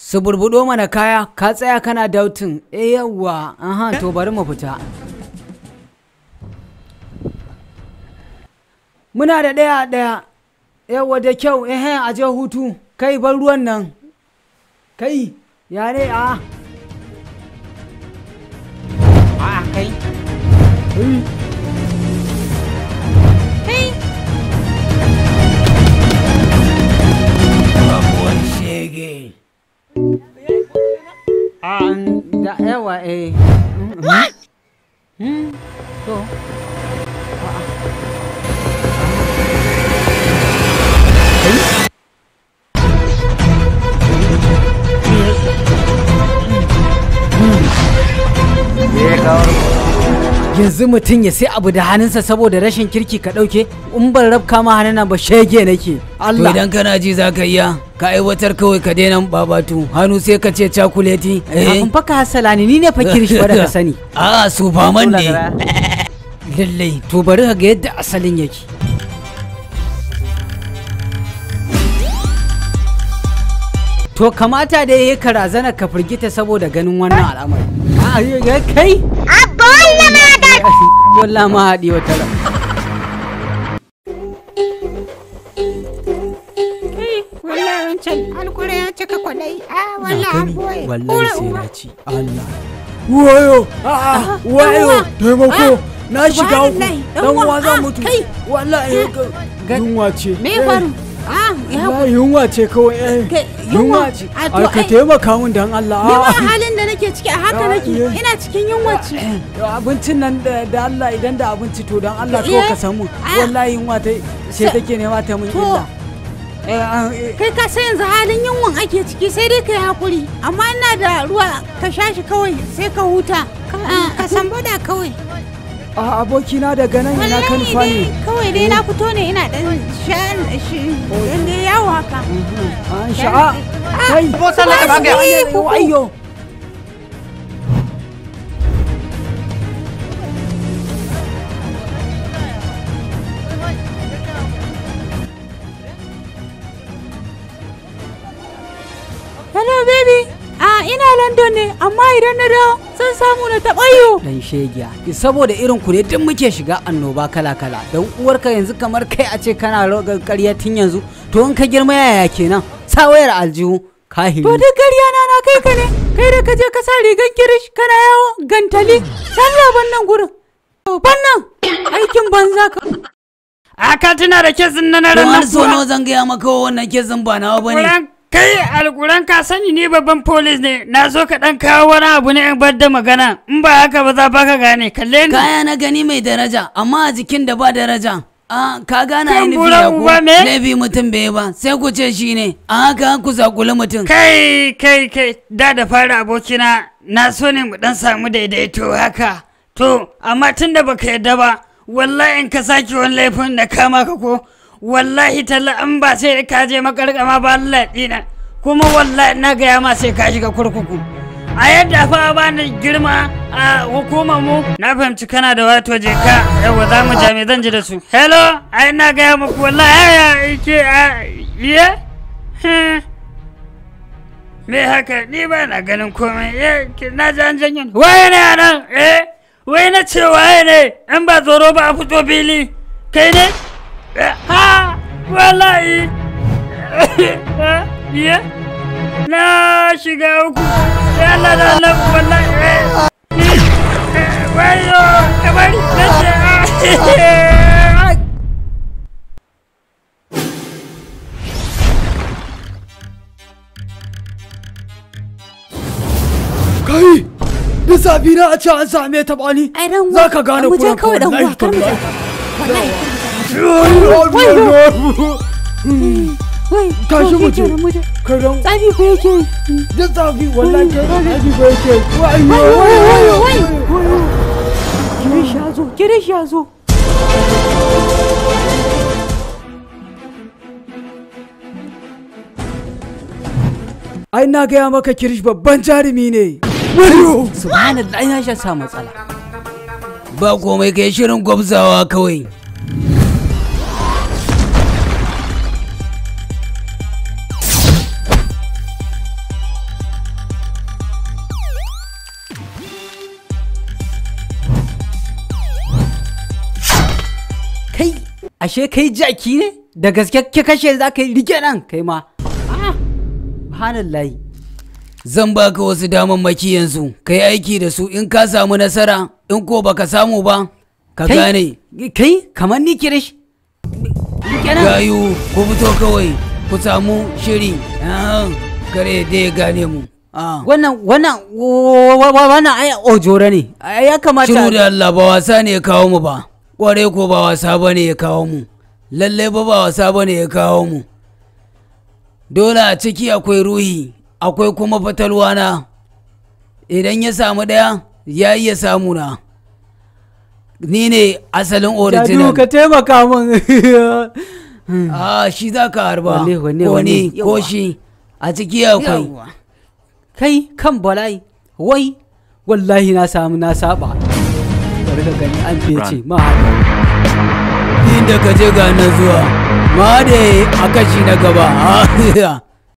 su burbudo mana kaya ka tsaya kana dautin eh yawwa aha to bari mu fita muna da ɗaya ɗaya yawwa da kyau eh a je hutu kai bar ruwan nan kai ya ne a a kai Babuwan shege. A da yawa eh. What? To. yanzu mutum ya sai abu da hannunsa saboda rashin kirki ka ɗauke in ban rabka ma hannuna ba shege nake Allah to idan kana ji za ka iya ka aiwatar kawai ka daina babatu hannu sai ka ce cakuleti kafin fa ka hasala ni ni ne fa kirishi ba da ka sani a superman ne lallai to bari ka ga yadda asalin yake to kamata da yayi ka razana ka firgita saboda ganin wannan al'amari a kai Wallah ma haɗi wata ran. wallahi wancan alkura ya cika kwadai a wallahi an boye Wallahi sai na ci. Allah. Wayo! A'a! Wayo! Taimako! Na shiga uku. Subhanallahi, Dan dan uwa uwa, zan ah, mutu. kai. Wallahi yunwa ce. me Eh, ya faru a ya Wallahi yunwa ce kawai eh. Kai, Yunwa yunwa? ce. A, to, Ai ka ai- taimaka min dan Allah. ni ma Ah. halin da nake ciki a haka Ah, nake iya. ina cikin yunwa ce abincin nan da da Allah idan da abinci to dan Allah Iya. kawai ka samu Ah. wallahi yunwa ta ce Sa- take nema ta mun To. illa Eh, ah, eh, kai ka san yanzu halin yunwan ake ciki sai dai ka yi hakuri amma ina da ruwa ka sha shi kawai sai ka huta Ah, ka san bada kawai a abokina daga nan ina kan wallahi fani dai kawai dai na fito ne ina dan sha shi dan dai yawo haka an sha'a kai Bo sallah ka banga. ayyo ayyo hello baby ah ina london ne amma idan na dawo zan samu na taɓa yo dan shegiya saboda irin ku ne duk muke shiga annoba kala kala dan uwarka yanzu kamar kai a ce kana rogar ƙarya tun yanzu to in ka girma yaya kenan sa wayar aljihu kahiri to duk ƙarya na na kai ka ne kai da ka je ka sa rigan kirish kana yawo gantali sallah bannan gurin bannan aikin banza ka a ka tuna da kesin na na don har ranar so nawa zan gaya maka wannan kesin ba nawa bane Alkuran kai alkuran ka sani ni babban polis ne na zo ka dan kawo wani abu ne in bar da magana in ba haka ba za ba ka gane kalle ni kaya na gani mai daraja amma a jikin da ba daraja a ka gane Kan ainihin buran ya ku uba me? laifi mutum bai ba sai ku ce shi ne a haka ku zakuli mutum kai kai kai da da fara abokina na so ne mu dan samu daidaito haka to amma tun da baka yadda ba wallahi in ka sake wani laifin da kama ka ko wallahi talla an ba sai ka je makarkama ba Allah dina kuma wallahi na gaya ma sai ka shiga kurkuku a yadda fa ba ni girma a hukumar mu na fahimci kana da wato je ka yawa za mu jami zan ji da su hello ai na gaya muku wallahi ya ke a iya me haka ni ba na ganin komai eh ki- na ji an janyo ni. waye ne a nan eh wai na ce waye ne in ba tsoro ba a fito fili kai ne Eh, ha wallahi iya na shiga uku ya Allah da Allah wallahi eh eh, wayo kamar na ce ah. kai da safi na a ce an same ta bani ai dan za ka gane mu je kuran kawai dan uwa kar mu je wai Tashi to mu shi je. kenan, mu je kai dan tsafi ko yake yi da safi wallahi kai safi ko yake wai wai wai wai kirish ya zo kirish ya zo ai na gaya maka kirish babban jarumi ne wayo subhanallah ya sha sa matsala ba komai kai shirin gwabzawa kawai ashe kai jaki ne da gaske ke kashe za ka yi rike nan kai ma Ah, subhanallahi Zan baka wasu damammaki yanzu, ka yi aiki da su in ka samu nasara, in ko baka samu ba, ka Kai- gane. kai kamar ni kirish rike nan Gayu, ku fito kawai, ku samu shiri, Ah, kare da ya gane mu. Ah. wannan wannan wa- wa- wa- wannan ai ojoro ne Ai, ya kamata Shiru da Allah ba wasa ne ya kawo mu ba, ƙware ko ba wasa ba ne ya kawo mu, lalle ba ba wasa ba ne ya kawo mu. Dole a ciki akwai ruhi, akwai kuma fatalwana, idan ya samu ɗaya, ya iya samu na. Ni ne asalin Jadu original. ka taimaka min Ah, shi za ka harba, Wanne, wanne, ko wanne? ni, ko Yawwa. shi, a ciki akwai. Yawwa. kai kan bala'i wai wallahi na samu na saba bari ka gani an fece ma haka Inda ka je ga nan zuwa, ma da a kashi na gaba.